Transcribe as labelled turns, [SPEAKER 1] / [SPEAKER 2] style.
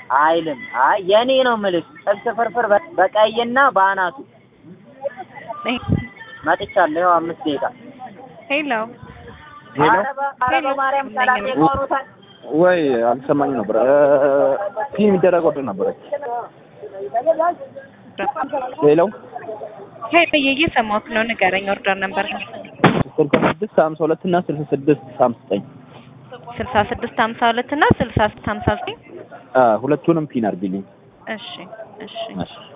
[SPEAKER 1] አይልም። አይ የኔ ነው የምልሽ። ጥብስ ፍርፍር በ- በቀይና በአናቱ መጥቻለሁ። ይኸው አምስት ደቂቃ
[SPEAKER 2] ሄሎ
[SPEAKER 3] ሄሎ
[SPEAKER 1] ኧረ በ- ኧረ በማርያም ሰላም ይቆሩታል።
[SPEAKER 3] ወይ አልሰማኝም ነበር። ፒ የሚደረግ ወደ ነበረች። ሄሎ
[SPEAKER 2] ሄሎ እየሰማሁህ ነው። ንገረኝ። ኦርደር ነበር
[SPEAKER 3] ስልሳ ስድስት ሀምሳ ሁለት እና ስልሳ ስድስት ሀምሳ ዘጠኝ
[SPEAKER 2] ስልሳ ስድስት ሀምሳ ሁለት እና ስልሳ ስድስት ሀምሳ ዘጠኝ
[SPEAKER 3] ሁለቱንም ፒን አድርጊልኝ።
[SPEAKER 2] እሺ እሺ
[SPEAKER 3] እሺ